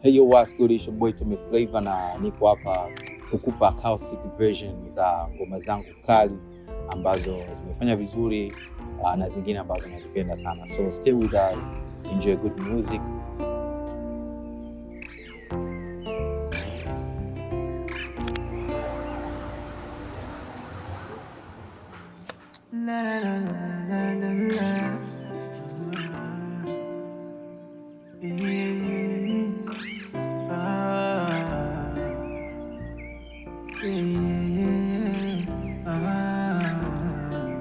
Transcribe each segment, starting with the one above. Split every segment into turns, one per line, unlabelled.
Hey yo, what's good? It's your boy Tommy Flavor na niko hapa kukupa acoustic version za ngoma zangu kali ambazo zimefanya vizuri uh, na zingine ambazo nazipenda sana. So stay with us, enjoy good music.
La la la la la la la. Yeah. Ah. Yeah. Ah.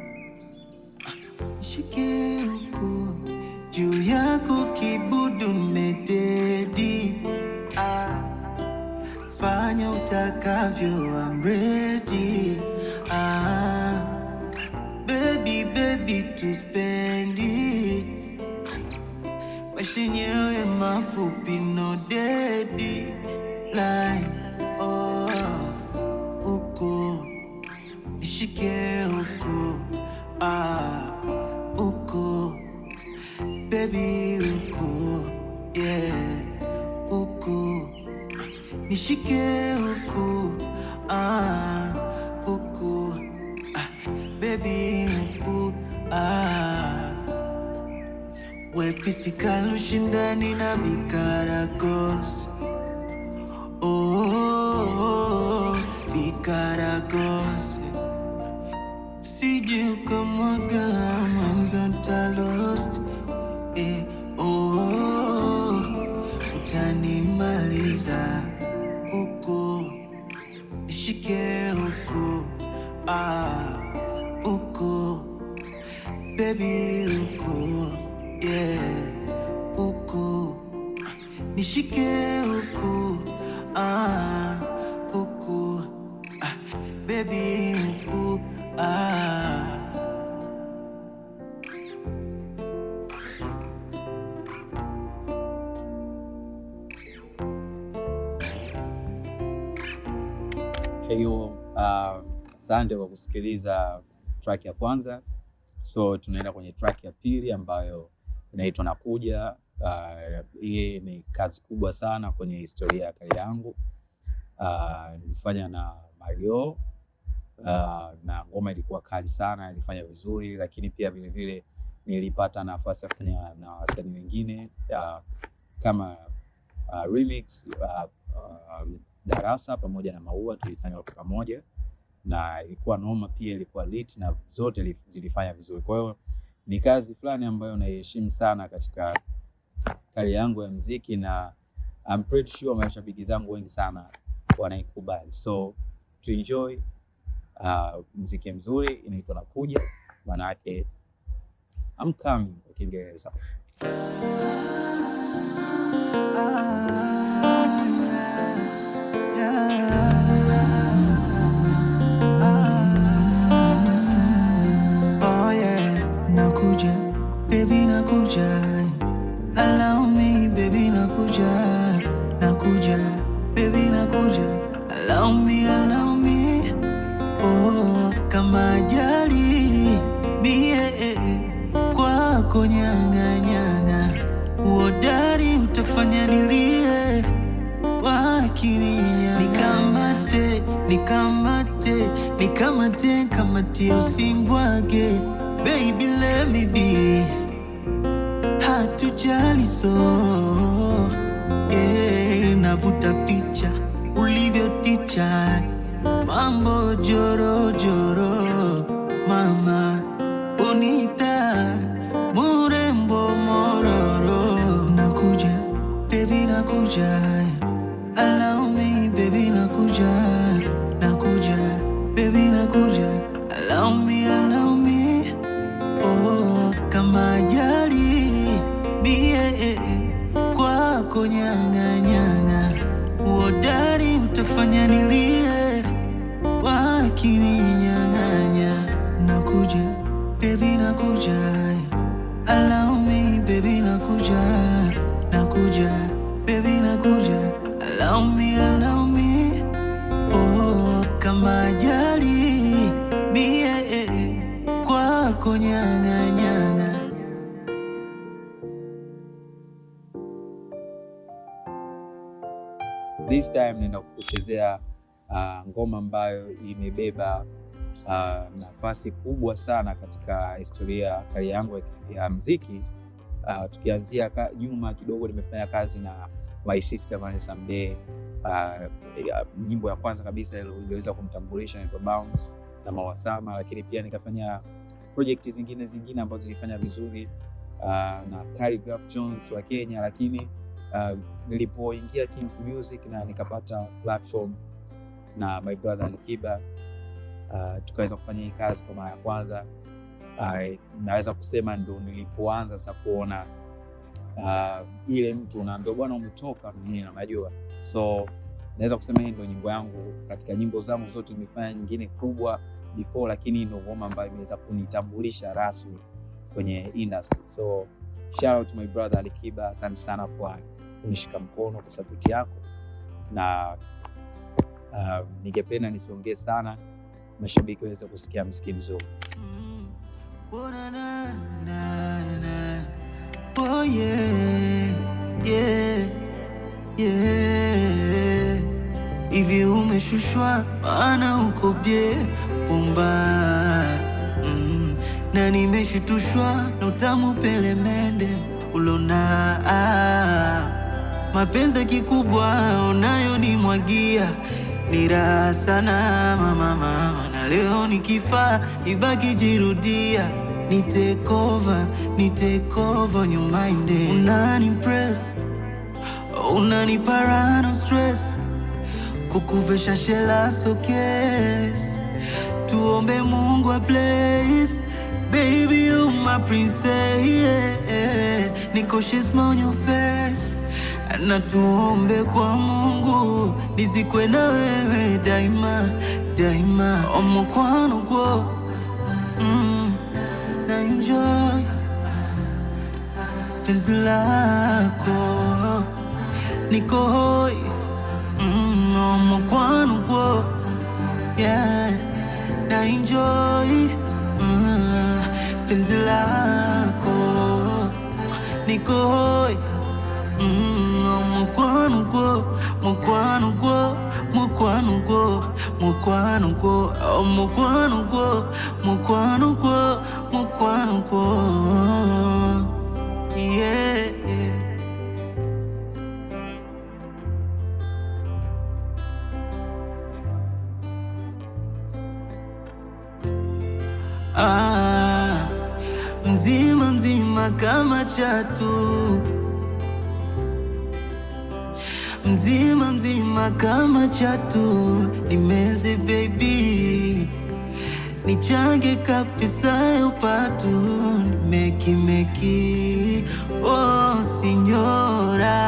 Shike huku juu yako kibudu mededi ah. Fanya utakavyo, I'm ready ah. Baby, baby, tuspendi maisha yenyewe mafupi, no dedi line oh, uko ishike huko ah, uko baby, uko yeah, uko nishike huko ah, uko ah, baby, uko ah wepisikalo shindani na vikaragos oh, oh, oh, vikaragos sije ukamwaga mazanta lost eh, oh, oh, oh, utanimaliza huko nishike huko ah, huko baby huko yeah huko nishike huko ah huko ah baby huko ah
Hey yo, uh, asante kwa kusikiliza track ya kwanza. So tunaenda kwenye track ya pili ambayo inaitwa Nakuja. Uh, hii ni kazi kubwa sana kwenye historia ya kari yangu. Uh, nilifanya na Mario uh, na ngoma ilikuwa kali sana, ilifanya vizuri, lakini pia vilevile nilipata nafasi ya kufanya na wasanii wengine uh, kama uh, remix uh, uh, Darasa pamoja na Maua tulifanya kwa pamoja na ilikuwa noma pia, ilikuwa lit na zote li- zilifanya vizuri. Kwa hiyo ni kazi fulani ambayo naiheshimu sana katika kari yangu ya mziki, na I'm pretty sure mashabiki zangu wengi sana wanaikubali, so to enjoy uh, mziki mzuri inaitwa Nakuja, maana yake I'm coming kwa Kiingereza.
Oh yeah, nakuja, baby nakuja. Allow me, baby nakuja, nakuja, baby nakuja. Allow me, allow me. Oh, kama ajali mie eh, kwako nyanga nyanga, uodari utafanya nilie wakininya nikamate nikamate nikamate kamatie usimbwage baby let me be hatujali so yeah, navuta picha ulivyoticha mambo joro joro mama bonita murembo mororo nakuja baby nakuja allow me baby nakuja nakuja baby nakuja allow me allow me oh kama ajali mie eh, kwako nyanga nyanga uodari utafanya nilie wakininyang'anya nakuja baby nakuja allow me baby nakuja nakuja baby nakuja allow me allow me oh kama ajali mie eh, kwako nyanga nyanga
this time naenda kukuchezea uh, ngoma ambayo imebeba uh, nafasi kubwa sana katika historia ya karia yangu ya, ya mziki. Uh, tukianzia ka, nyuma kidogo, nimefanya kazi na My Sister Vanessa Mdee. Uh, nyimbo ya kwanza kabisa iliweza kumtambulisha inaitwa Bounce na Mawasama, lakini pia nikafanya project zingine zingine ambazo zilifanya vizuri uh, na Khaligraph Jones wa Kenya, lakini uh, nilipoingia Kings Music na nikapata platform na my brother Alikiba uh, tukaweza kufanya hii kazi kwa mara ya kwanza. Uh, naweza kusema ndo nilipoanza sasa kuona uh, ile mtu unaambia bwana umetoka nini, unajua so naweza kusema hii ndo nyimbo yangu katika nyimbo zangu zote. Nimefanya nyingine kubwa before, lakini ndo ngoma ambayo imeweza kunitambulisha rasmi kwenye industry. So shout out to my brother Alikiba, asante sana kwa kunishika mkono kwa sapoti yako, na uh, ningependa nisiongee sana, mashabiki waweze kusikia mziki mzuri.
Mm. Oh, na, na, na, na. Oh, yeah, yeah, yeah. Hivi umeshushwa maana uko bye pumba mm. na nimeshitushwa na utamu pelemende ulona ah. mapenzi kikubwa unayonimwagia ni raha sana mama, mama, na leo nikifa ibaki jirudia ni take over, ni take over your mind eh. Unani impress, unani parano stress kukuvesha shela so case tuombe Mungu a place baby you my princess yeah, yeah. Niko shisma on your face na tuombe kwa Mungu nizikwe na wewe daima daima omukwano gwo mm, na enjoy penzi lako niko hoi mm, omukwano gwo yeah, na enjoy mm, penzi lako niko hoi Mm, mukwano gwo mukwano gwo mukwano gwo mukwano gwo oh, mukwano gwo mukwano gwo mukwano gwo yeah, yeah. Ah, mzima mzima kama chatu mzima mzima kama chatu nimeze baby nichange kabisa ya upatu meki meki oh sinyora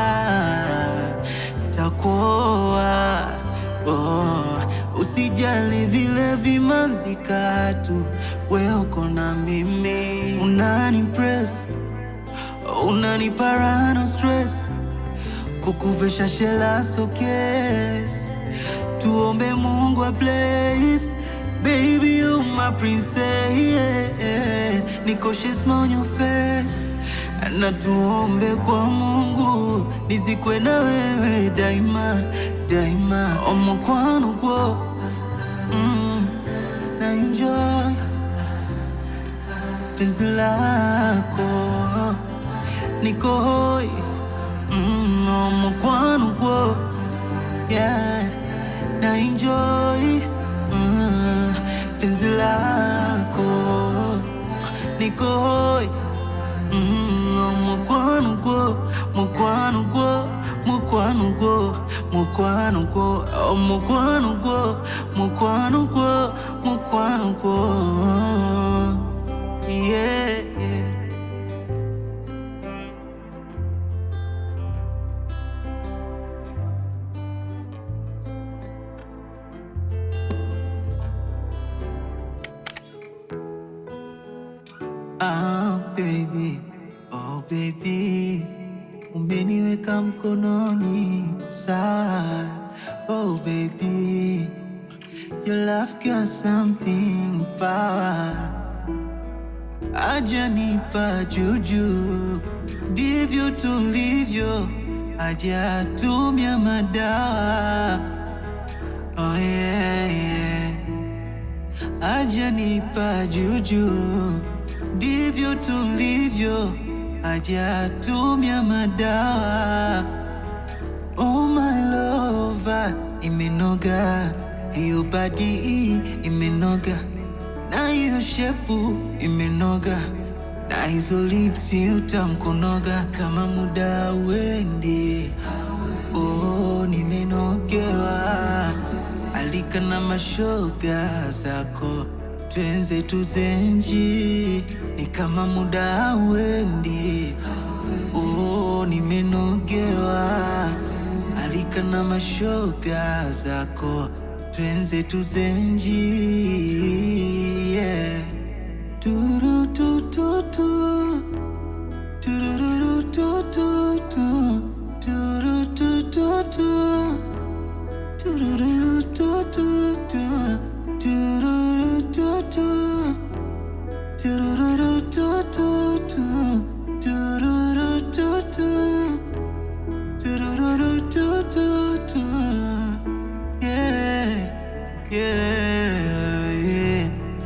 takuoa oh, usijali vile vimanzikatu we uko na mimi unani impress unani parano stress kukuvesha shela so case tuombe Mungu a place baby you my princess yeah, yeah. Niko shisma on your face na tuombe kwa Mungu nizikwe na wewe daima daima omukwano gwo mm, na enjoy penzi lako niko hoi Mm, omukwano gwo yeah, na enjoy mm, penzi lako niko hoi mm, omukwano gwo mukwano gwo mukwano gwo mukwano gwo oh, mukwano gwo mukwano gwo mukwano gwo yeah, yeah. Ah, baby, oh baby, umeniweka mkononi sawa. Oh baby, your love got something power. Aja nipa juju, ndivyo tulivyo, hajatumia madawa. Oh yeah, yeah. Hajanipa juju, ndivyo tulivyo, hajatumia madawa. Oh my lover, imenoga hiyo badi imenoga na hiyo shepu imenoga na hizo lipsi utamkonoga kama muda wendi. Oh, nimenogewa alika na mashoga zako twenze tuzenji ni kama muda wendi. Oh, nimenogewa alika na mashoga zako twenze tuzenji yeah. Turu tu tu tu Tururu tu tu tu Turu tu tu tu Tururu tu tu tu Tururu tu tu Tururu tu tu tu Tururu tu tu Tururu tu tu tu Yeah Yeah Yeah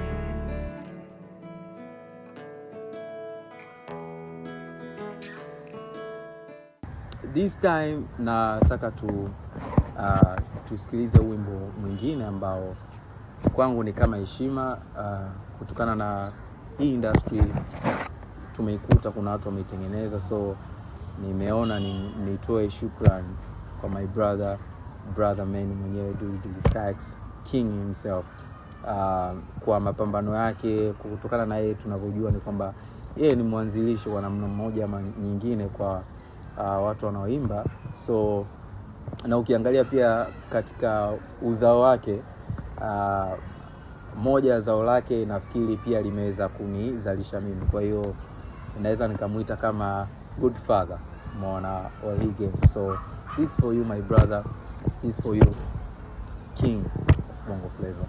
This time nataka tu uh, tusikilize wimbo mwingine ambao kwangu ni kama heshima uh, kutokana na hii industry tumeikuta, kuna watu wameitengeneza, so nimeona ni, nitoe shukran kwa my brother brother man mwenyewe Dully Dully Sax King himself uh, kwa mapambano yake, kutokana na yeye tunavyojua ni kwamba yeye ni mwanzilishi kwa namna mmoja ama nyingine kwa uh, watu wanaoimba so na ukiangalia pia katika uzao wake uh, moja ya zao lake nafikiri pia limeweza kunizalisha mimi, kwa hiyo naweza nikamwita kama good father umeona wa hii game. So this for you my brother, this for you King Bongo Flava.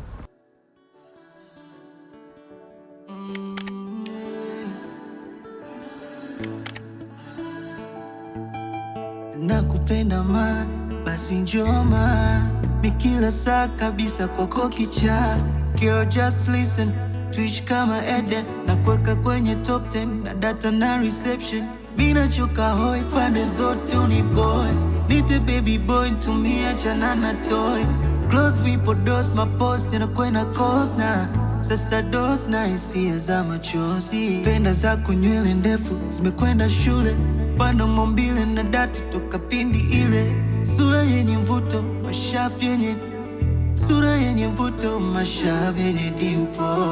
nakupenda ma basi njoma mikila saa kabisa kwako kicha Girl, just listen tuishi kama Eden na kuweka kwenye top 10 na data na reception minachoka hoi pande zote uniboy nite baby boy ntumia chana na toy close vipo dos mapos yanakwenda kosna sasa dos na hisia za machozi penda zako nywele ndefu zimekwenda shule pando mombile na dati toka pindi ile sura yenye mvuto mashafu yenye sura yenye mvuto mashavu yenye dimpo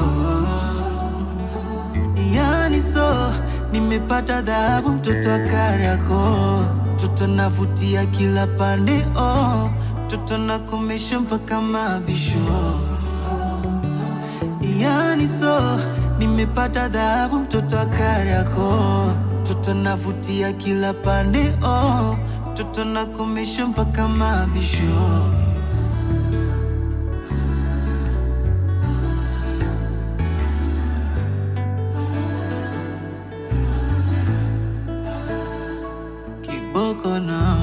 yani so nimepata dhahabu mtoto wa Kariakoo mtoto navutia kila pande oh mtoto nakomesha mpaka mavisho yani so nimepata dhahabu mtoto wa Kariakoo mtoto navutia kila pande oh mtoto nakomesha mpaka mavisho Kiboko na